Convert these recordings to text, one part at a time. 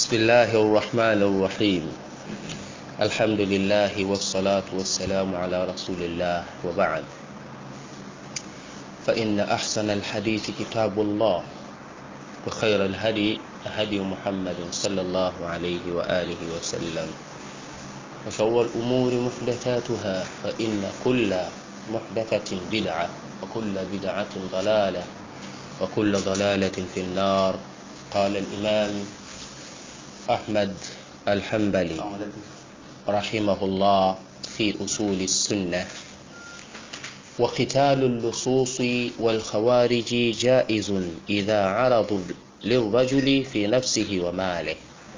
بسم الله الرحمن الرحيم الحمد لله والصلاة والسلام على رسول الله وبعد فإن أحسن الحديث كتاب الله وخير الهدي هدي محمد صلى الله عليه وآله وسلم وشر الأمور محدثاتها فإن كل محدثة بدعة وكل بدعة ضلالة وكل ضلالة في النار قال الإمام أحمد الحنبلي رحمه الله في أصول السنة وقتال اللصوص والخوارج جائز إذا عرضوا للرجل في نفسه وماله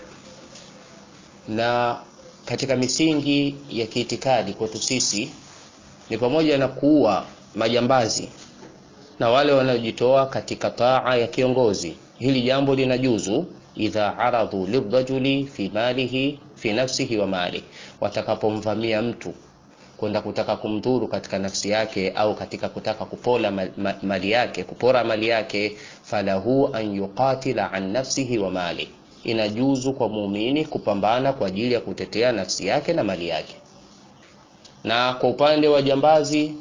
na katika misingi ya kiitikadi kwetu sisi ni pamoja na kuua majambazi na wale wanaojitoa katika taa ya kiongozi hili jambo linajuzu idha aradhu lirajuli fi malihi fi nafsihi wa mali watakapomvamia mtu kwenda kutaka kumdhuru katika nafsi yake au katika kutaka kupola mali yake kupora mali yake falahu an yuqatila an nafsihi wa mali inajuzu kwa muumini kupambana kwa ajili ya kutetea nafsi yake na mali yake na kwa upande wa jambazi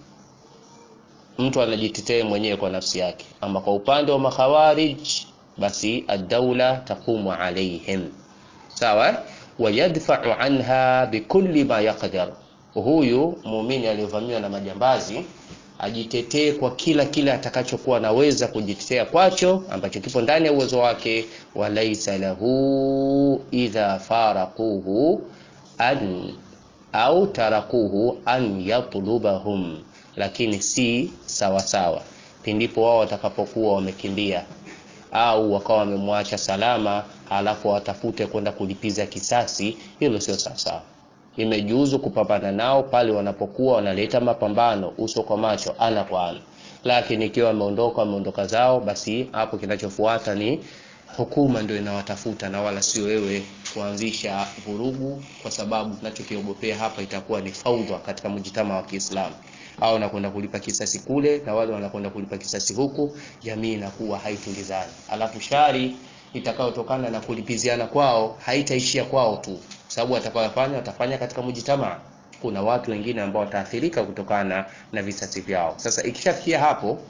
mtu anajitetea mwenyewe kwa nafsi yake ama kwa upande wa makhawarij basi ad-dawla taqumu alaihim sawa wayadfa'u anha bikulli ma yaqdar huyu muumini aliyovamiwa na majambazi ajitetee kwa kila kile atakachokuwa anaweza kujitetea kwacho ambacho kipo ndani ya uwezo wake walaisa lahu idha faraquhu an au tarakuhu an yatlubahum lakini si sawa sawa pindipo wao watakapokuwa wamekimbia au wakawa wamemwacha salama halafu watafute kwenda kulipiza kisasi hilo sio sawasawa imejuzu kupambana nao pale wanapokuwa wanaleta mapambano uso kwa macho ana kwa ana lakini ikiwa wameondoka wameondoka zao basi hapo kinachofuata ni hukuma ndio inawatafuta na wala sio wewe kuanzisha vurugu kwa sababu tunachokiogopea hapa itakuwa ni faudha katika mjitama wa Kiislamu au wanakwenda kulipa kisasi kule na wale wanakwenda kulipa kisasi huku jamii inakuwa haitulizani alafu shari itakayotokana na kulipiziana kwao haitaishia kwao tu sababu watakayofanya watafanya katika mjitamaa kuna watu wengine ambao wataathirika kutokana na visasi vyao sasa ikishafikia hapo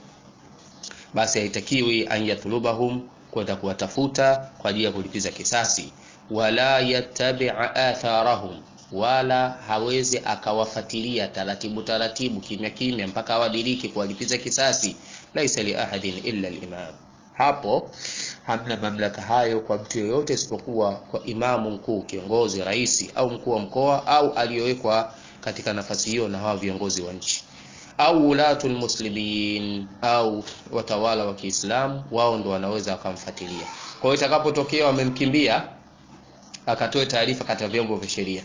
basi haitakiwi an yatlubahum kwenda kuwatafuta kwa ajili ya kulipiza kisasi wala yattabi'a atharahum wala hawezi akawafatilia taratibu taratibu kimya kimya mpaka awadiriki kuwalipiza kisasi laisa li ahadin illa al-imam hapo hamna mamlaka hayo kwa mtu yoyote isipokuwa kwa imamu mkuu kiongozi rais au mkuu wa mkoa au aliyowekwa katika nafasi hiyo na hawa viongozi wa nchi au ulatul muslimin au watawala wa Kiislamu wao ndo wanaweza wakamfuatilia kwa hiyo itakapotokea wamemkimbia akatoe taarifa katika vyombo vya sheria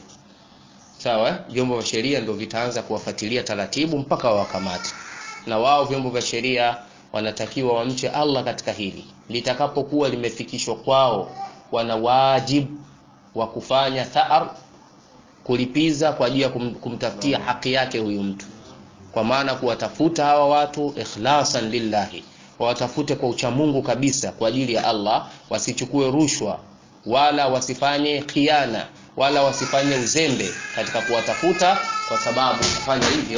sawa vyombo vya sheria ndio vitaanza kuwafuatilia taratibu mpaka wawakamate na wao vyombo vya sheria wanatakiwa wamche Allah katika hili litakapokuwa limefikishwa kwao wana wajibu wa kufanya tha'ar kulipiza kwa ajili ya kum, kumtafutia haki yake huyu mtu kwa maana kuwatafuta hawa watu ikhlasan lillahi wawatafute kwa uchamungu kabisa kwa ajili ya Allah wasichukue rushwa wala wasifanye khiana wala wasifanye uzembe katika kuwatafuta kwa sababu kufanya hivyo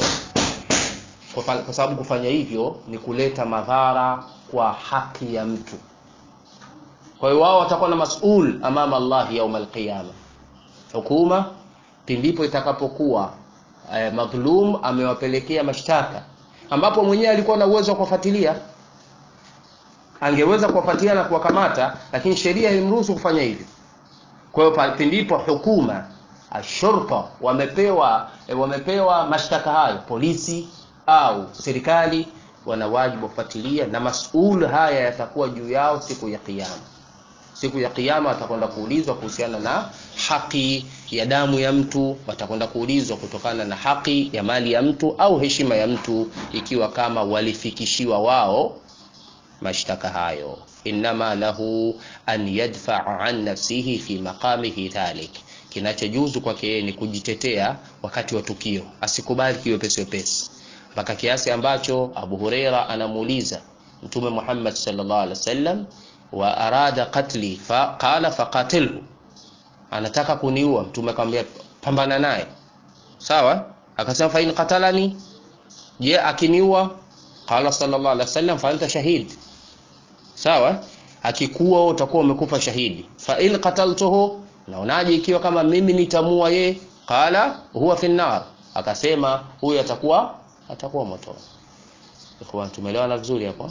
kwa, kwa sababu kufanya hivyo ni kuleta madhara kwa haki ya mtu kwa hiyo wao watakuwa na masul amama Allah yaum alqiyama hukuma pindipo itakapokuwa eh, madhlum amewapelekea mashtaka ambapo mwenyewe alikuwa na uwezo wa kufuatilia angeweza kuwafuatilia na kuwakamata lakini sheria haimruhusu kufanya hivyo kwa hiyo pindipo hukuma ashurta wamepewa eh, wamepewa mashtaka hayo polisi au serikali wana wajibu wa kufuatilia na masul haya yatakuwa juu yao siku ya kiyama siku ya kiyama watakwenda kuulizwa kuhusiana na haki ya damu ya mtu watakwenda kuulizwa kutokana na haki ya mali ya mtu au heshima ya mtu ikiwa kama walifikishiwa wao mashtaka hayo inma lahu an yadfa'a an nafsihi fi maqamihi dhalik kinachojuzu kwake yeye ni kujitetea wakati wa tukio asikubali kiwe pesi pesi mpaka kiasi ambacho Abu Huraira anamuuliza Mtume Muhammad sallallahu alaihi wasallam wa arada qatli fa qala faqatilhu anataka kuniua mtume akamwambia pambana naye sawa akasema fa in qatalani je akiniua qala sallallahu alaihi wasallam fa anta shahid sawa akikuwa wewe utakuwa umekufa shahidi fa in qataltuhu naonaje ikiwa kama mimi nitamua ye qala huwa fi nar akasema huyu atakuwa atakuwa moto ikhwan tumeelewana vizuri hapo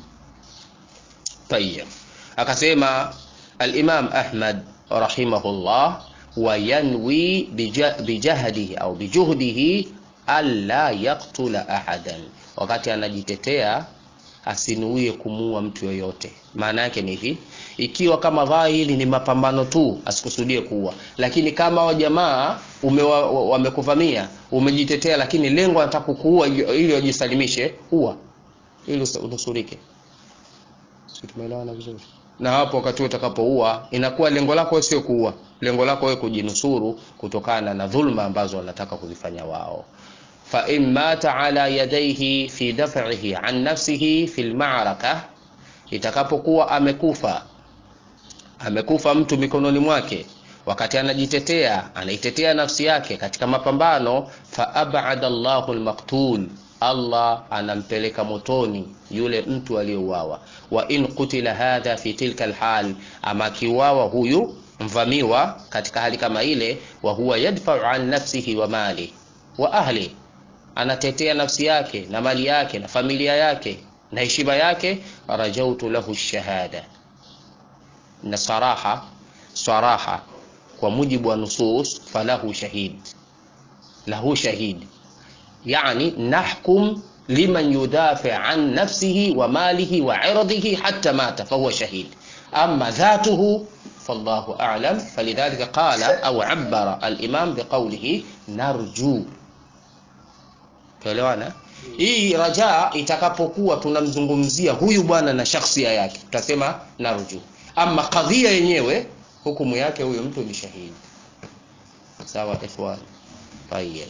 tayyib akasema al-imam ahmad rahimahullah wa yanwi bijahdihi au bijuhdihi alla yaqtula ahadan wakati anajitetea asinuie kumuua mtu yoyote maana yake ni hivi ikiwa kama dhahiri ni mapambano tu asikusudie kuua lakini kama wa jamaa wamekuvamia umejitetea lakini lengo anataka kukuua ili wajisalimishe ua ili unusurike si tumeelewana vizuri na hapo wakati utakapoua inakuwa lengo lako sio kuua lengo lako wewe kujinusuru kutokana na dhulma ambazo wanataka kuzifanya wao fa in mata ala yadayhi fi daf'ihi an nafsihi fi al-ma'raka itakapokuwa amekufa amekufa mtu mikononi mwake wakati anajitetea anaitetea nafsi yake katika mapambano fa ab'ada Allahu al-maqtul Allah anampeleka motoni yule mtu aliyeuawa wa in qutila hadha fi tilka alhal ama kiuawa huyu mvamiwa katika hali kama ile wa huwa yadfa'u an nafsihi wa mali wa ahli anatetea nafsi yake na mali yake na familia yake na heshima yake rajautu lahu shahada na saraha saraha kwa mujibu wa nusus falahu shahid lahu shahid yani nahkum liman yudafi an nafsihi wa malihi wa irdihi hatta mata fahuwa shahid ama dhatuhu فالله أعلم فلذلك قال أو عبر الإمام بقوله نرجو tuelewana hii rajaa itakapokuwa tunamzungumzia huyu bwana na shakhsia yake tutasema narju ama kadhia yenyewe hukumu yake huyu mtu ni shahidi sawa ikhwan tayyib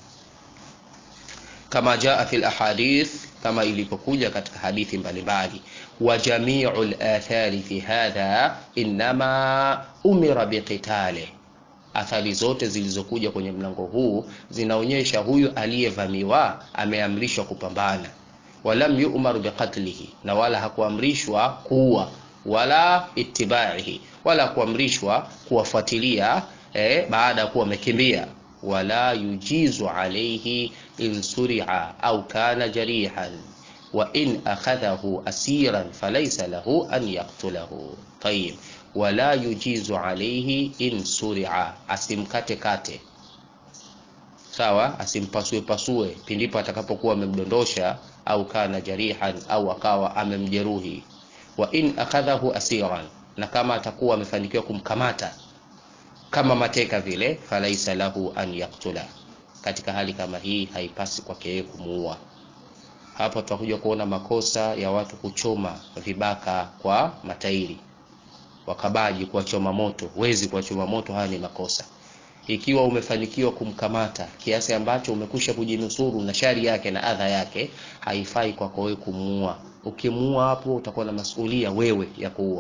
kama jaa fi alahadith kama ilipokuja katika hadithi mbalimbali wa jamiu alathari fi hadha inma umira biqitali athari zote zilizokuja kwenye mlango huu zinaonyesha huyu aliyevamiwa ameamrishwa kupambana walam yu'mar biqatlihi na wala hakuamrishwa kuua wala itibaihi wala kuamrishwa kuwafuatilia eh, baada ya kuwa wamekimbia wala yujizu alayhi in suri'a au kana jarihan wa in akhadhahu asiran falaysa lahu an yaqtulahu tayyib wala yujizu alayhi in suri'a asimkate kate sawa asimpasue pasue pindipo atakapokuwa amemdondosha au kana jarihan au akawa amemjeruhi wa in akhadhahu asiran na kama atakuwa amefanikiwa kumkamata kama mateka vile falaisa lahu an yaktula katika hali kama hii haipasi kwake yeye kumuua hapa tutakuja kuona makosa ya watu kuchoma vibaka kwa matairi wakabaji kuwachoma moto wezi kuwachoma moto haya ni makosa ikiwa umefanikiwa kumkamata kiasi ambacho umekusha kujinusuru na shari yake na adha yake haifai kwako wewe kumuua ukimuua hapo utakuwa na masulia wewe ya kuua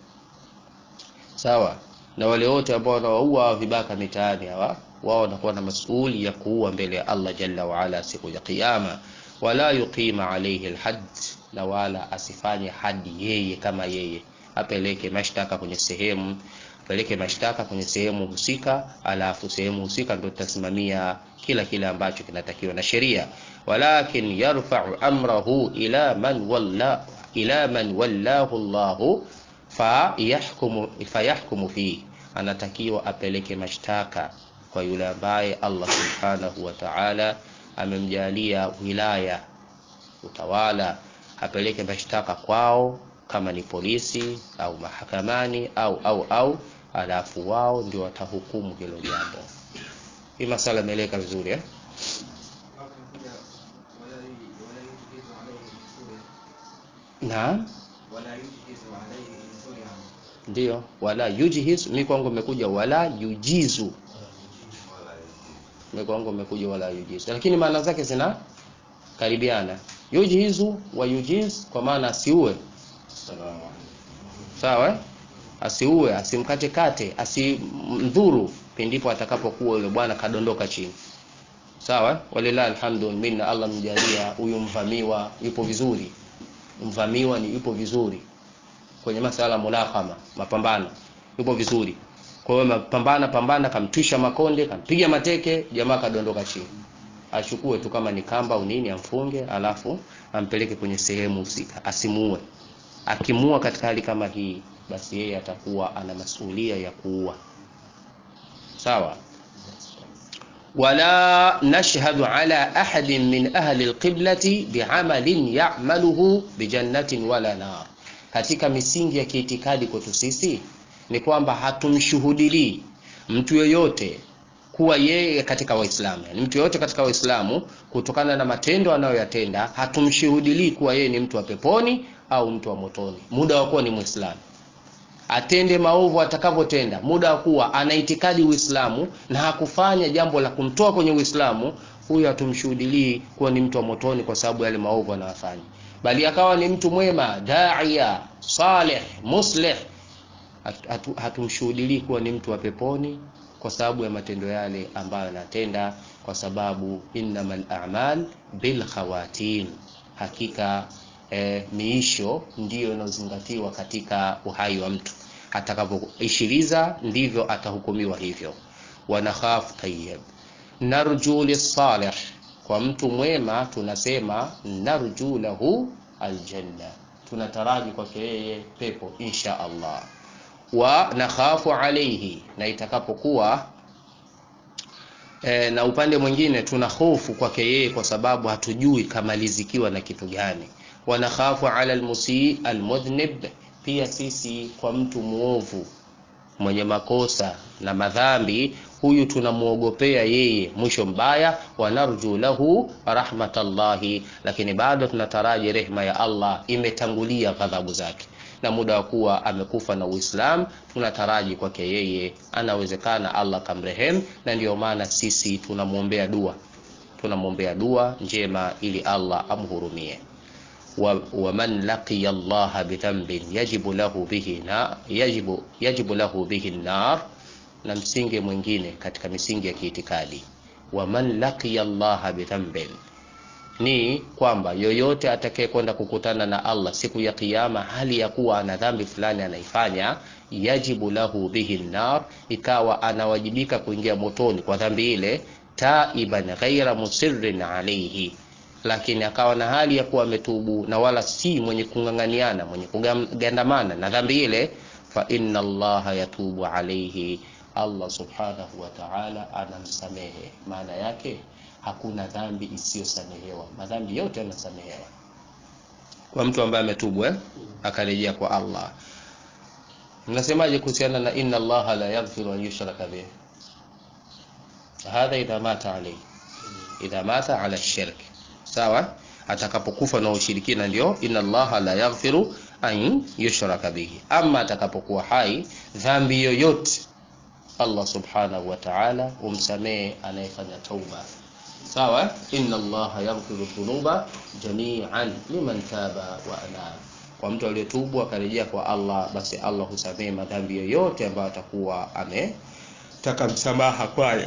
sawa na wale wote ambao wanawaua vibaka mitaani hawa wao wanakuwa na masuuli ya kuua mbele ya Allah jalla wa ala siku ya kiyama wala yuqima alayhi alhad na wala asifanye hadi yeye kama yeye apeleke mashtaka kwenye sehemu apeleke mashtaka kwenye sehemu husika alafu sehemu husika ndio tutasimamia kila kile ambacho kinatakiwa na sheria walakin yarfa'u amrahu ila man walla ila man wallahu Allahu fayahkumu fayahkumu fi anatakiwa apeleke mashtaka kwa yule ambaye Allah subhanahu wa ta'ala amemjalia wilaya utawala apeleke mashtaka kwao kama ni polisi au mahakamani au au au alafu wao ndio watahukumu hilo jambo hii masala imeeleka vizuri eh? naam ndio wala yujhiz mi kwangu imekuja wala yujizu mi kwangu imekuja wala yujizu lakini maana zake zina karibiana yujhizu wa yujiz kwa maana asiue sawa asiue asimkatekate asimdhuru pindipo atakapokuwa yule bwana kadondoka chini sawa walilahi alhamdu minna allah mjalia huyu mvamiwa yupo vizuri mvamiwa ni yupo vizuri kwenye masala mulakama mapambano yupo vizuri kwa hiyo mapambana pambana kamtwisha makonde kampiga mateke jamaa kadondoka chini achukue tu kama ni kamba au nini amfunge alafu ampeleke kwenye sehemu husika asimuue akimuua katika hali kama hii basi yeye atakuwa ana masulia ya kuua sawa wala nashhadu ala ahadin min ahli alqiblati biamalin ya'maluhu bijannatin wala nar katika misingi ya kiitikadi kwetu sisi ni kwamba hatumshuhudilii mtu yoyote kuwa yeye katika waislamu yani mtu yoyote katika waislamu kutokana na matendo anayoyatenda hatumshuhudilii kuwa yeye ni mtu wa peponi au mtu wa motoni muda wa kuwa ni mwislamu atende maovu atakavyotenda muda wa kuwa ana itikadi uislamu na hakufanya jambo la kumtoa kwenye uislamu huyu hatumshuhudilii kuwa ni mtu wa motoni kwa sababu yale maovu anayofanya bali akawa ni mtu mwema daia saleh musleh hatu, hatumshuhudilii kuwa ni mtu wa peponi kwa sababu ya matendo yale ambayo anatenda kwa sababu innamal a'mal bil khawatim hakika eh, miisho ndiyo inayozingatiwa katika uhai wa mtu atakapoishiliza ndivyo atahukumiwa hivyo wanakhaf tayyib narju lisalih kwa mtu mwema tunasema narju lahu aljanna tunataraji kwake yeye pepo insha Allah wa nakhafu alayhi na itakapokuwa e, na upande mwingine tuna hofu kwake yeye kwa sababu hatujui kamalizikiwa na kitu gani wa nakhafu ala almusii almudhnib pia sisi kwa mtu muovu mwenye makosa na madhambi huyu tunamuogopea yeye mwisho mbaya wanarju lahu rahmatallahi lakini bado tunataraji rehma ya Allah imetangulia ghadhabu zake na muda wa kuwa amekufa na Uislamu tunataraji kwake yeye anawezekana Allah kamrehem na ndiyo maana sisi tunamwombea dua tunamwombea dua njema ili Allah amhurumie wa, wa man laqiya Allah bidhanbin yajibu lahu bihi na yajibu, yajibu lahu bihi nar na msingi mwingine katika misingi ya kiitikadi wa man laqiya Allah bidhanbin ni kwamba yoyote atakaye kwenda kukutana na Allah siku ya kiyama hali ya kuwa ana dhambi fulani anaifanya yajibu lahu bihi nar ikawa anawajibika kuingia motoni kwa dhambi ile taiban ghaira musirrin alayhi lakini akawa na hali ya kuwa ametubu na wala si mwenye kung'ang'aniana mwenye kugandamana na dhambi ile fa inna allaha yatubu alayhi Allah subhanahu wa ta'ala anamsamehe maana yake hakuna dhambi isiyosamehewa madhambi yote yanasamehewa kwa mtu ambaye ametubu eh? akarejea kwa Allah mnasemaje kuhusiana na inna allaha la yaghfiru an yushraka bih hadha idha mata alayhi idha mata ala shirk sawa atakapokufa na ushirikina ndio inna allaha la yaghfiru an yushraka bihi ama atakapokuwa hai dhambi yoyote Allah subhanahu wa ta'ala humsamehe anayefanya tauba sawa inna allaha yaghfiru dhunuba jami'an liman taba wa anaba kwa mtu aliyetubu akarejea kwa Allah basi Allah husamehe madhambi yoyote ambayo atakuwa ametaka msamaha kwayo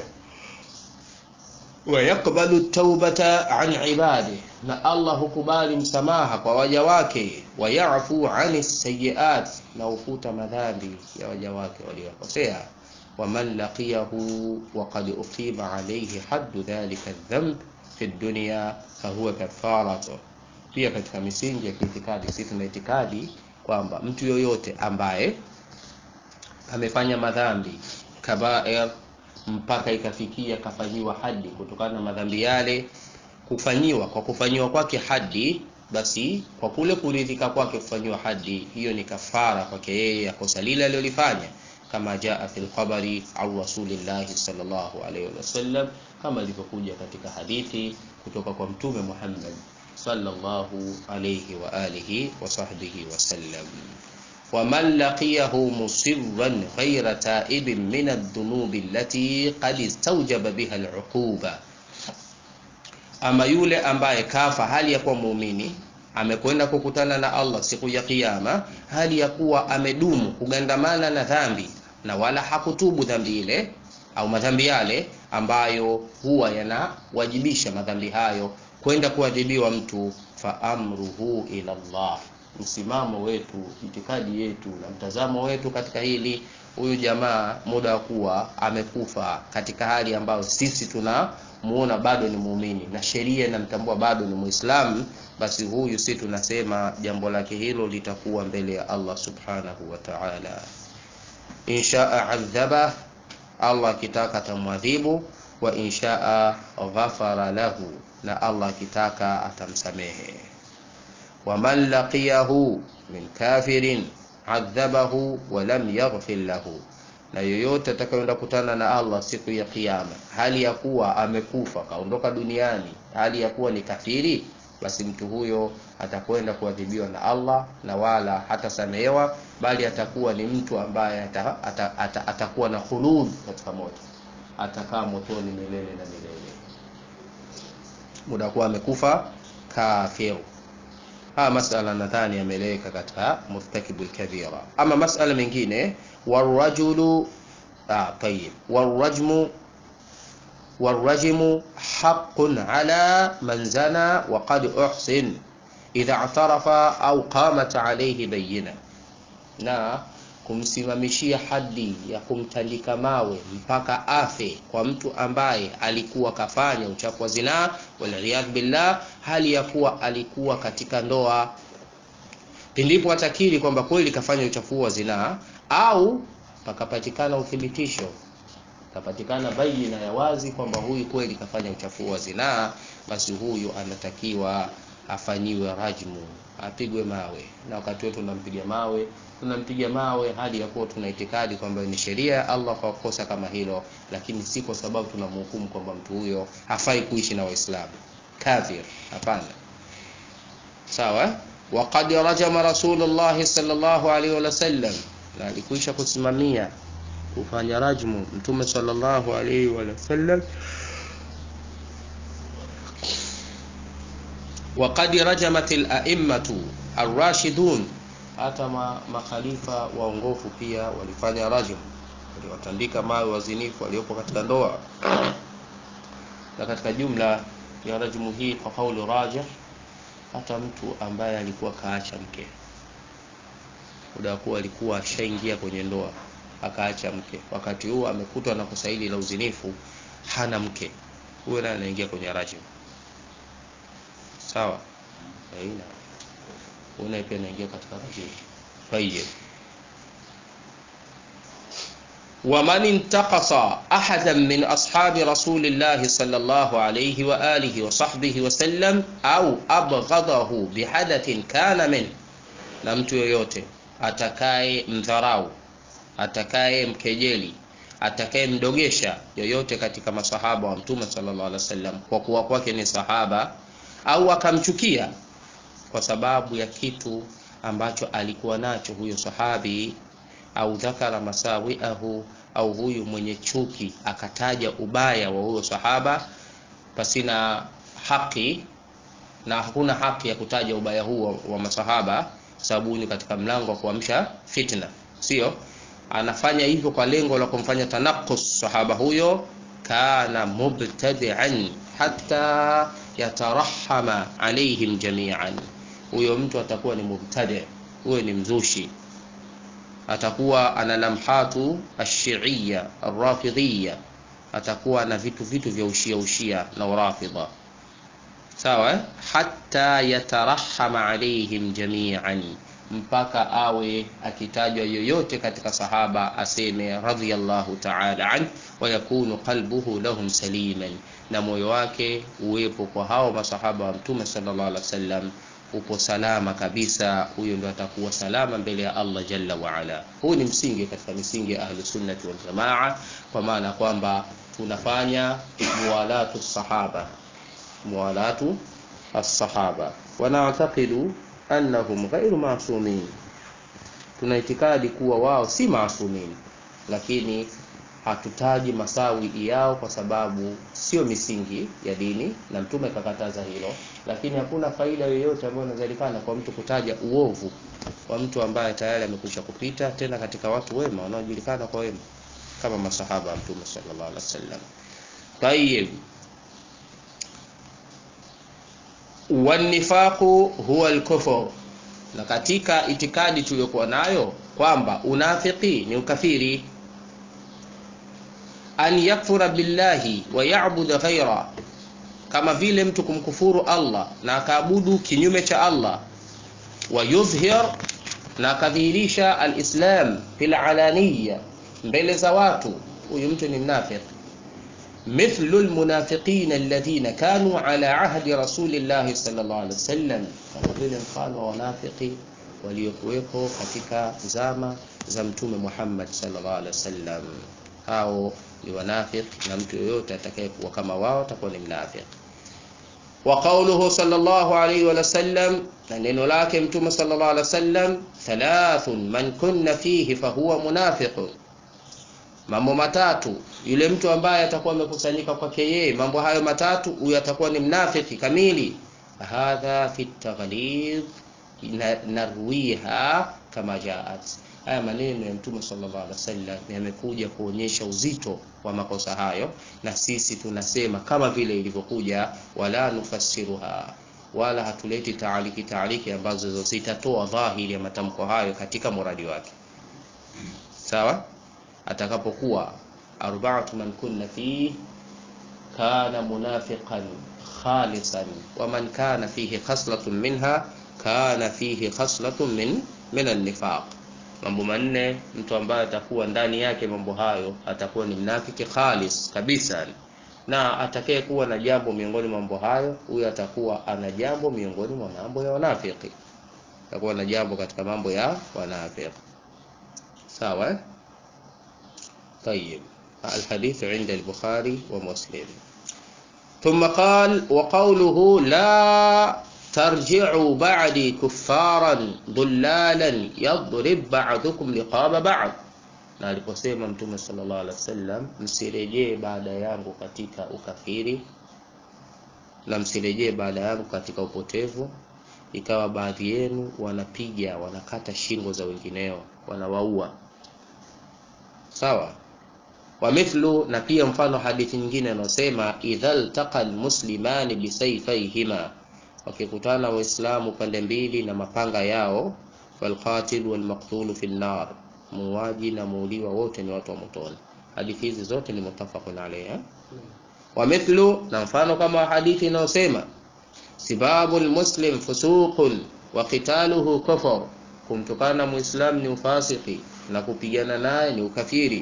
wayaqbalu taubata an ibadi na Allah hukubali msamaha kwa waja wake wayafu ani sayiat na ufuta madhambi ya waja wake waliokosea waman laqiyahu waqad uqima alayhi haddu dhalika adh-dhanb fi dunya fahuwa kafaratu pia katika misingi ya kiitikadi sisi tuna itikadi kwamba mtu yoyote ambaye amefanya madhambi kabair mpaka ikafikia kafanyiwa hadi kutokana na madhambi yale kufanyiwa kwa kufanyiwa kwake hadi basi kwa kule kuridhika kwake kufanyiwa hadi hiyo ni kafara kwake yeye ya kosa lile alilolifanya kama jaa fil khabari au rasulillahi sallallahu alayhi wasallam kama ilivyokuja katika hadithi kutoka kwa mtume Muhammad sallallahu alayhi wa alihi wa sahbihi wasallam ومن لقيه مصرا غير تائب من الذنوب التي قد استوجب بها العقوبة ama yule ambaye kafa hali ya kuwa muumini amekwenda kukutana na Allah siku ya Kiyama hali ya kuwa amedumu kugandamana na dhambi na wala hakutubu dhambi ile au madhambi yale ambayo huwa yanawajibisha madhambi hayo kwenda kuadhibiwa mtu, fa amruhu ila Allah. Msimamo wetu, itikadi yetu na mtazamo wetu katika hili, huyu jamaa muda wa kuwa amekufa katika hali ambayo sisi tunamuona bado ni muumini na sheria inamtambua bado ni Muislamu, basi huyu si tunasema jambo lake hilo litakuwa mbele ya Allah subhanahu wa ta'ala. Inshaa adhaba, Allah akitaka atamwadhibu, wa inshaa ghafara lahu, na Allah akitaka atamsamehe. Waman laqiyahu min kafirin adhabahu wa lam yaghfir lahu, na yoyote atakayoenda kutana na Allah siku ya Kiyama hali ya kuwa amekufa kaondoka duniani hali ya kuwa ni kafiri, basi mtu huyo atakwenda kuadhibiwa na Allah na wala hatasamehewa, bali atakuwa ni mtu ambaye ata, ata, ata, atakuwa na khulud katika moto, atakaa motoni milele na milele, muda kuwa amekufa kafiru. Haya masala nadhani yameeleweka katika murtakibul kabira. Ama masala mengine warajulu ah, tayib warajmu warajmu haqqun ala man zana wa qad uhsin idha i'tarafa au qamat alayhi bayyina, na kumsimamishia hadi ya kumtandika mawe mpaka afe kwa mtu ambaye alikuwa kafanya uchafu wa zinaa, waliyadh billah, hali ya kuwa alikuwa katika ndoa, pindipo atakiri kwamba kweli kafanya uchafu wa zinaa, au pakapatikana uthibitisho, kapatikana baina ya wazi kwamba huyu kweli kafanya uchafu wa zinaa, basi huyu anatakiwa afanyiwe rajmu, apigwe mawe. Na wakati wetu tunampiga mawe tunampiga mawe hali ya kuwa tuna itikadi kwamba ni sheria ya Allah kwa kosa kama hilo, lakini si kwa sababu tunamhukumu kwamba mtu huyo hafai kuishi na Waislamu kafir. Hapana, sawa. Waqad rajama Rasulullah sallallahu alaihi wasallam, na alikuisha kusimamia kufanya rajmu Mtume sallallahu alaihi wasallam waqad rajamat al-a'immatu ar-rashidun hata ma, makhalifa waongofu pia walifanya rajm, waliwatandika mawe wazinifu waliopo katika ndoa. Na katika jumla ya rajmu hii kwa kauli rajih, hata mtu ambaye alikuwa kaacha mke muda kuwa alikuwa ashaingia kwenye ndoa akaacha mke, wakati huo amekutwa na kosa hili la uzinifu, hana mke, huyo naye anaingia kwenye rajm. Sawa, aina una pia naingia katika rajim. Tayyib, wa man intaqasa ahadan min ashabi rasulillahi sallallahu alayhi wa alihi wa sahbihi wa sallam au abghadahu bihadathin kana min, na mtu yoyote atakaye mdharau, atakaye mkejeli, atakaye mdogesha yoyote katika masahaba wa mtume sallallahu alaihi wasallam kwa kuwa kwake ni sahaba au akamchukia kwa sababu ya kitu ambacho alikuwa nacho huyo sahabi, au dhakara masawiahu, au huyu mwenye chuki akataja ubaya wa huyo sahaba pasina haki, na hakuna haki ya kutaja ubaya huo wa masahaba, sababu ni katika mlango wa kuamsha fitna, sio? Anafanya hivyo kwa lengo la kumfanya tanakus sahaba huyo, kana mubtadi'an hatta yatarahama alaihim jami'an huyo mtu atakuwa ni mubtadi, huyo ni mzushi, atakuwa ana lamhatu ashiia arrafidhiya, atakuwa na vitu vitu vya ushia ushia na urafidha, sawa. Hatta yatarahama alaihim jamian, mpaka awe akitajwa yoyote katika sahaba aseme radhiyallahu ta'ala an wa yakunu qalbuhu lahum saliman, na moyo wake uwepo kwa hao masahaba wa Mtume sallallahu alaihi wasallam upo salama kabisa, huyo ndo atakuwa salama mbele ya Allah jalla wa ala. Huu ni msingi katika misingi ya ahlu sunnati wal jamaa, kwa maana kwamba tunafanya muwalatu sahaba, muwalatu as-sahaba wa na'taqidu annahum ghairu masumin, tuna itikadi kuwa wao si masumin, lakini hatutaji masawi yao kwa sababu sio misingi ya dini na mtume kakataza hilo lakini hakuna faida yoyote ambayo inazalikana kwa mtu kutaja uovu wa mtu ambaye tayari amekwisha kupita tena katika watu wema wanaojulikana kwa wema kama masahaba wa mtume sallallahu alaihi wasallam tayib wanifaqu huwa alkufur na katika itikadi tuliyokuwa nayo kwamba unafiki ni ukafiri an yakfura billahi wa ya'budu ghaira kama vile mtu kumkufuru Allah na akaabudu kinyume cha Allah wa yudhhir na akadhihirisha alislam fil alaniya mbele za watu huyu mtu ni mnafiki مثل المنافقين الذين كانوا على عهد رسول الله صلى الله عليه وسلم kama vile mfano wa wanafiki waliokuwepo katika zama za mtume Muhammad sallallahu alaihi wasallam hao ni wanafiki na mtu yoyote atakayekuwa kama wao atakuwa ni mnafiki wa qawluhu sallallahu alaihi wa sallam na neno lake mtume sallallahu alaihi wasallam thalathun man kunna fihi fahuwa munafiqun mambo matatu yule mtu ambaye atakuwa amekusanyika kwake yeye mambo hayo matatu huyo atakuwa ni mnafiki kamili hadha fi taghlid narwiha kama jaat haya maneno ya mtume sallallahu alaihi wasallam yamekuja kuonyesha uzito wa makosa hayo na sisi tunasema kama vile ilivyokuja wala nufassiruha wala hatuleti taaliki taaliki ambazo zitatoa dhahiri ya matamko hayo katika muradi wake sawa atakapokuwa arba'atu man kunna fi kana munafiqan khalisan wa man kana fihi khaslatun minha kana fihi khaslatun min min an-nifaq mambo manne mtu ambaye atakuwa ndani yake mambo hayo atakuwa ni mnafiki khalis kabisa na atakaye kuwa na jambo miongoni mwa mambo hayo huyo atakuwa ana jambo miongoni mwa mambo ya wanafiki atakuwa na jambo katika mambo ya wanafiki sawa eh? طيب الحديث عند البخاري ومسلم ثم قال وقوله لا ترجعوا بعدي كفارا ضلالا يضرب بعضكم رقاب بعض na aliposema mtume sallallahu alaihi wasallam msirejee baada yangu katika ukafiri na msirejee baada yangu katika upotevu ikawa baadhi yenu wanapiga wanakata shingo za wengineo wanawaua sawa wa mithlu na pia mfano hadithi nyingine inayosema idha ltaqa almuslimani bisayfayhima wakikutana waislamu pande mbili na mapanga yao falqatil walmaqtulu fi nnar muuaji na muuliwa wote ni watu wa motoni hadithi hizi zote ni mutafaqun alayha wa mithlu na mfano kama hadithi inayosema sibabu almuslim fusuqun wa qitaluhu kufur kumtukana muislam ni ufasiki na kupigana naye ni ukafiri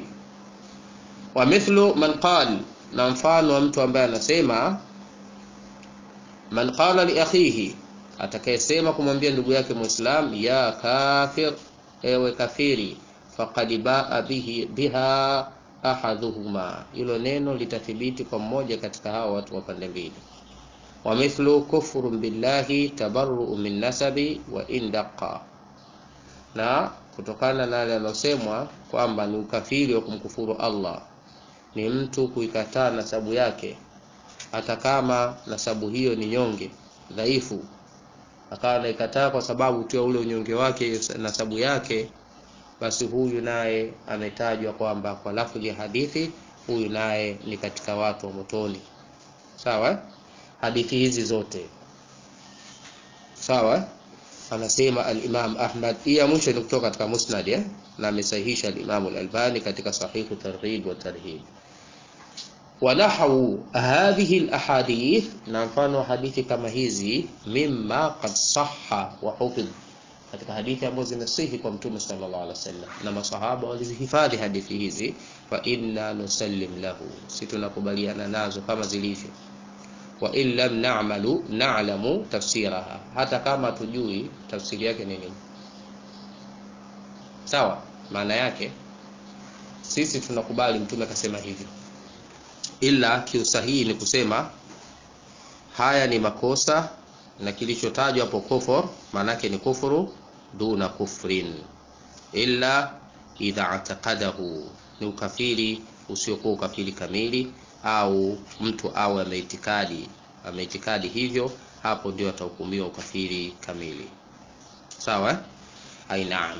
wa mithlu man qal na mfano wa mtu ambaye anasema man qala li akhihi atakayesema kumwambia ndugu yake muislam ya kafir ewe kafiri faqad baa bihi biha ahaduhuma hilo neno litathibiti kwa mmoja katika hao watu wa pande mbili wa mithlu kufru billahi tabarru min nasabi wa indaqa na kutokana na yale yalosemwa kwamba ni ukafiri wa kumkufuru Allah ni mtu kuikataa nasabu yake hata kama nasabu hiyo ni nyonge dhaifu akawa anaikataa kwa sababu tu ya ule unyonge wake nasabu yake basi huyu naye ametajwa kwamba kwa lafzi ya hadithi huyu naye ni katika watu wa motoni sawa hadithi hizi zote sawa anasema al-Imam Ahmad hii ya mwisho ni kutoka katika Musnad eh? na amesahihisha al-Imam al-Albani katika sahihu targhib wa tarhib ونحو هذه الأحاديث na mfano hadithi kama hizi mimma qad sahha wa hufidh katika hadithi ambazo zimesihi kwa mtume sallallahu alaihi wasallam na masahaba walizihifadhi hadithi hizi fa inna nusallim lahu si tunakubaliana nazo kama zilivyo wa in lam na'malu na'lamu tafsiraha hata kama tujui tafsiri yake ni nini sawa maana yake sisi tunakubali mtume akasema hivyo ila kiusahihi ni kusema haya ni makosa na kilichotajwa hapo kufur maanake ni kufuru duna kufrin illa idha ataqadahu ni ukafiri usiokuwa ukafiri kamili au mtu awe ameitikadi ameitikadi hivyo hapo ndio atahukumiwa ukafiri kamili sawa eh? ai naam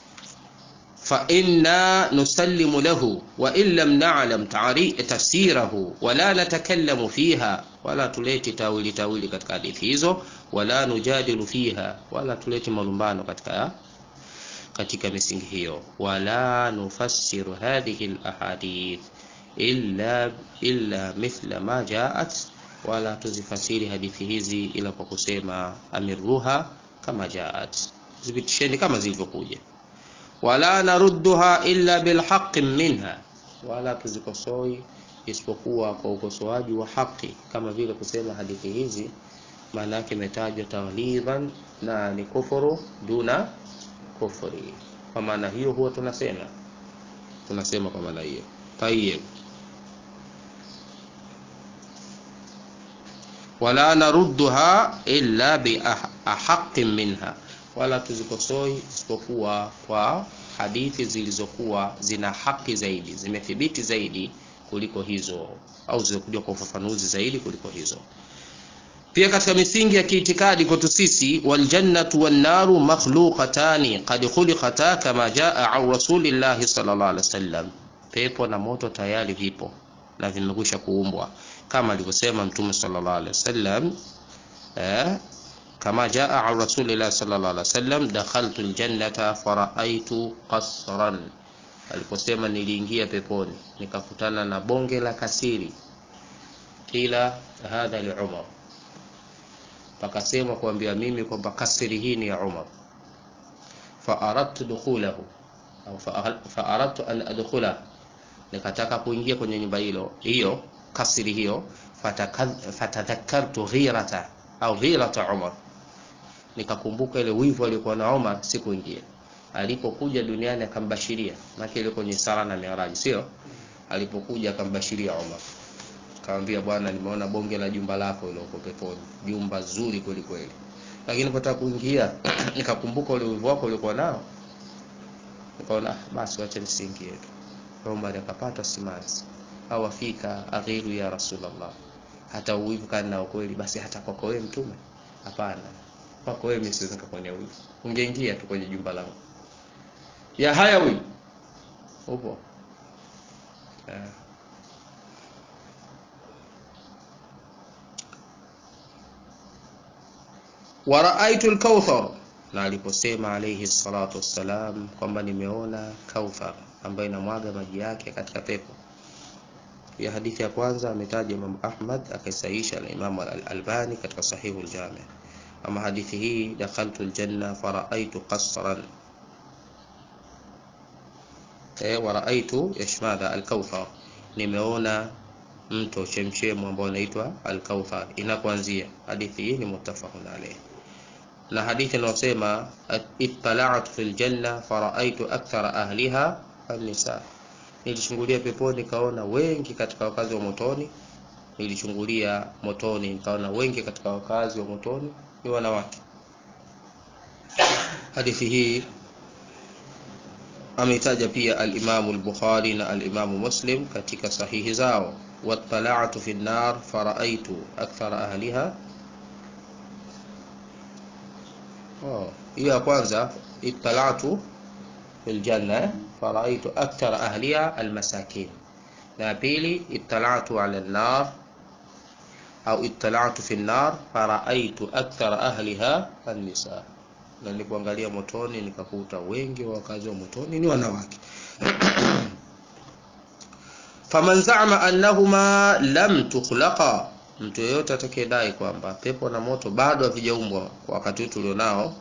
فإنا نسلم له وإن لم نعلم تفسيره ولا نتكلم فيها ولا تلeti tawili tawili katika hadithi hizo wala nujadilu fiha wala tuleti malumbano katika katika misingi hiyo wala nufassiru hadhihi alahadith illa illa mithla ma jaat wala tuzifasiri hadithi hizi ila kwa kusema amirruha kama jaat zipitisheni kama zilivyokuja wala narudduha illa bilhaqi minha wala tuzikosoi isipokuwa kwa ukosoaji wa haki kama vile kusema hadithi hizi maana yake imetajwa tawlidhan na ni kufuru duna kufuri kwa maana hiyo huwa tunasema tunasema kwa maana hiyo tayeb wala narudduha illa biahaqin minha wala tuzikosoi isipokuwa kwa hadithi zilizokuwa zina haki zaidi zimethibiti zaidi kuliko hizo au zilizokuja kwa ufafanuzi zaidi kuliko hizo pia katika misingi ya kiitikadi kwetu sisi waljannatu wannaru makhluqatani qad khuliqata kama jaa an rasulillahi sallallahu alaihi wasallam pepo na moto tayari vipo na vimekwisha kuumbwa kama alivyosema mtume sallallahu alaihi wasallam eh, كما جاء عن رسول الله صلى الله عليه وسلم دخلت الجنة فرأيت قصرا aliposema niliingia peponi nikakutana na bonge la kasiri kila hadha li Umar pakasema kuambia mimi kwamba kasiri hii ni ya Umar fa aradtu dukhulahu au fa aradtu an adkhula nikataka kuingia kwenye nyumba hilo hiyo kasiri hiyo fatadhakkartu ghirata au ghirata Umar nikakumbuka ile wivu aliokuwa na Omar sikuingia. Alipokuja duniani akambashiria, maana ile kwenye sala na Miaraji, sio? Alipokuja akambashiria Omar, akamwambia bwana, nimeona bonge la jumba lako ile uko peponi, jumba zuri kweli kweli, lakini nilipotaka kuingia nikakumbuka ule wivu wako uliokuwa nao, nikaona basi wacha nisiingie tu. Omar akapata simanzi au afika aghiru ya Rasulullah, hata uwivu kana nao kweli, basi hata kwako wewe mtume? Hapana, kwako wewe mimi siwezi nikakuonea wivu. Ungeingia tu kwenye jumba langu. Ya haya huyu. Upo. Eh. Wa raaitu al-kauthar na aliposema alayhi salatu wassalam kwamba nimeona kauthar ambayo inamwaga maji yake katika pepo. Ya hadithi ya kwanza ametaja Imam Ahmad akaisahisha na Imam Al-Albani katika Sahihu al-Jami. Ama hadithi hii dakhaltu al-janna faraaitu qasran eh, wa raaitu yashmadha al-kauthar, nimeona mto chemchemu ambao unaitwa al-kauthar. Inakuanzia hadithi hii ni muttafaqun alayh, na hadithi inayosema ittala'tu fil janna faraaitu akthara ahliha an-nisa nilichungulia peponi nikaona wengi katika wakazi wa motoni. Nilichungulia motoni nikaona wengi katika wakazi wa motoni ni wanawake. Hadithi hii ameitaja pia al-Imamu al-Bukhari na al-Imamu Muslim katika sahihi zao. wattala'tu fi an-nar fara'aytu akthara ahliha. Oh, hiyo ya kwanza ittala'tu fil janna faraitu akthara ahliha almasakin, na pili ittala'tu ala an-nar au ittala'tu fi an-nar faraitu akthara ahliha an-nisa, na nilipoangalia motoni nikakuta wengi wa wakazi wa motoni ni wanawake. faman za'ama annahuma lam tukhlaqa, mtu yeyote atakayedai kwamba pepo na moto bado havijaumbwa kwa wakati tulionao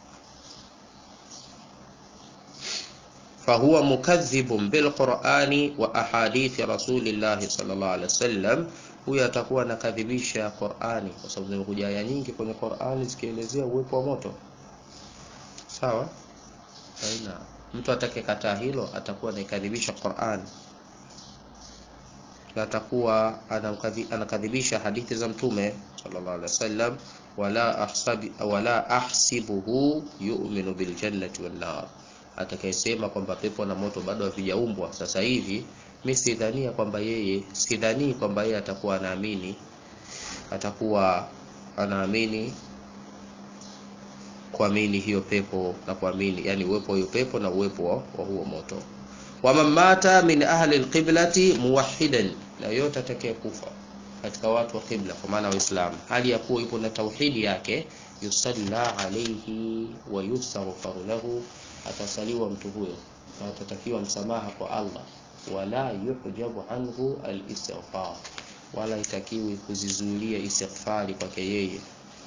fahuwa mukadhibun bilqurani wa ahadithi rasulillahi sallallahu alaihi wasallam, huyo atakuwa anakadhibisha Qurani kwa sababu zimekuja aya nyingi kwenye Qurani zikielezea uwepo wa moto. Sawa, aina mtu atakayekataa hilo atakuwa anaikadhibisha Qurani na atakuwa anakadhibisha hadithi za Mtume sallallahu alaihi wasallam. wala ahsabi wala ahsibuhu yu'minu biljannati wan nar atakayesema kwamba pepo na moto bado havijaumbwa sasa hivi, mi sidhania kwamba yeye sidhanii kwamba yeye atakuwa anaamini atakuwa anaamini kuamini hiyo pepo na kuamini yani uwepo wa hiyo pepo na uwepo wa, wa huo moto waman mata min ahli alqiblati muwahidan na yote atakaye kufa katika watu wa qibla kwa maana waislamu hali ya kuwa ipo na tauhidi yake yusalla alayhi wa yustaghfaru lahu atasaliwa mtu huyo na atatakiwa msamaha kwa Allah wala yuhjabu anhu alistighfar wala itakiwi kuzizuilia istighfari kwake yeye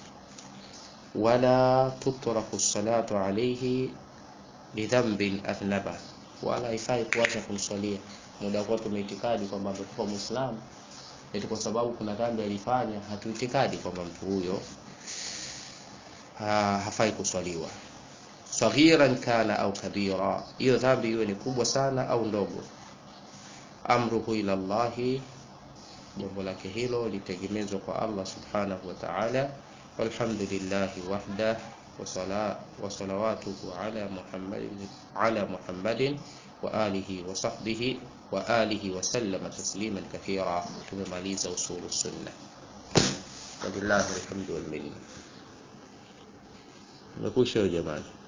wala tutraku salatu alayhi bidhanbin athnaba wala haifai kuacha kumswalia muda kwa tumeitikadi kwamba amekufa muislamu eti kwa sababu kuna dhambi alifanya hatuitikadi kwamba mtu huyo ha, hafai kuswaliwa saghiran kana au kabira hiyo dhambi iwe ni kubwa sana au ndogo amruhu ila Allahi jambo lake hilo litegemezwa kwa Allah subhanahu wa ta'ala walhamdulillahi wahda wa salawatuhu ala muhammadin ala muhammadin wa alihi wa sahbihi wa alihi wa sallama tasliman kathira tumemaliza usulu sunna walillahi alhamdu wal minna Mekwisha jamani